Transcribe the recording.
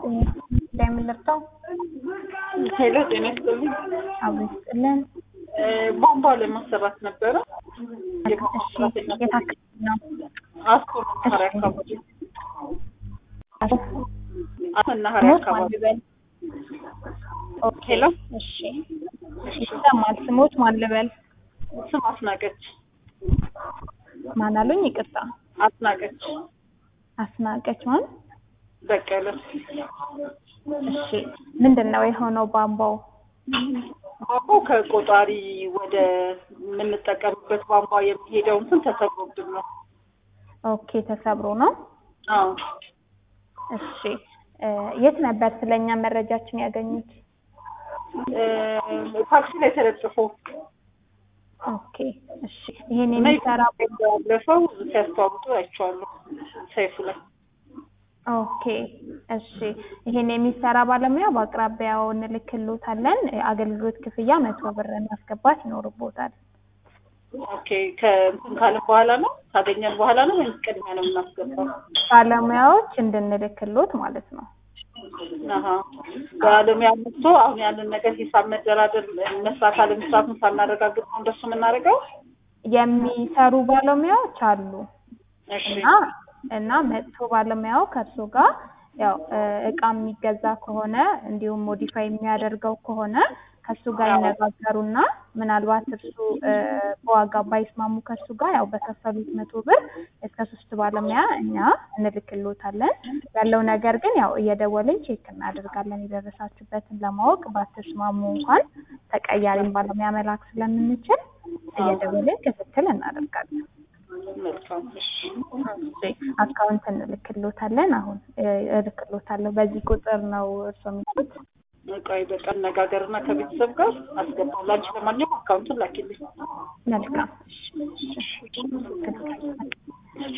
እንደምንለብሰው ሄሎ ጤና ይስጥልኝ። አብሮ ይስጥልን። ቧንቧ ለማሰራት ነበረ። እሺ የት አካባቢ ነው? አስኮ መናኸሪያ አካባቢ አስኮ መናኸሪያ አካባቢ ኦኬ ሄሎ እሺ ይሰማል። ስሞት ማን ልበል? ስም አስናቀች ማን አሉኝ? ይቅርታ አስናቀች አስናቀች ማን? በቀለ እሺ ምንድን ነው የሆነው ቧንቧው? ቧንቧው ከቆጣሪ ወደ የምንጠቀምበት ቧንቧ የሚሄደው እንትን ተሰብሮብን ነው። ኦኬ ተሰብሮ ነው። አዎ እሺ እ የት ነበር ስለኛ መረጃችን ያገኙት? እ ታክሲ ላይ ተለጥፎ ኦኬ እሺ ይሄን እና የሚሰራ ያለፈው ሲያስተዋውቁ አይቼዋለሁ ሰይፉ ላይ ኦኬ እሺ ይሄን የሚሰራ ባለሙያ በአቅራቢያው እንልክሎታለን። አገልግሎት ክፍያ መቶ ብር ማስገባት ይኖርቦታል። ኦኬ ከእንትን ካለን በኋላ ነው ካገኘን በኋላ ነው ወይም ቅድሚያ ነው የምናስገባው? ባለሙያዎች እንድንልክሎት ማለት ነው። አሀ ባለሙያ መጥቶ አሁን ያንን ነገር ሂሳብ መደራደር መስራት አለመስራቱን ሳናረጋግጥ ነው እንደሱ የምናደርገው? የሚሰሩ ባለሙያዎች አሉ እሺ እና እና መጥቶ ባለሙያው ከእርሱ ጋር ያው እ እቃ የሚገዛ ከሆነ እንዲሁም ሞዲፋይ የሚያደርገው ከሆነ ከእሱ ጋር ይነጋገሩና ምናልባት እርሱ እ በዋጋ ባይስማሙ ከእሱ ጋር ያው በከፈሉት መቶ ብር እስከ ሶስት ባለሙያ እኛ እንልክሎታለን። ያለው ነገር ግን ያው እየደወልን ቼክ እናደርጋለን የደረሳችሁበትን ለማወቅ ባትስማሙ እንኳን ተቀያሪም ባለሙያ መላክ ስለምንችል እየደወልን ክትትል እናደርጋለን። መልካም እሺ እሺ አካውንት እንልክሎታለን። አሁን እ እልክሎታለሁ። በዚህ ቁጥር ነው እርሶ የሚሉት? ቆይ በቃ አነጋገርና ከቤተሰብ ጋር አስገባው። ላንቺ ለማንኛውም አካውንቱን ላኪልኝ። መልካም እሺ፣ እሺ።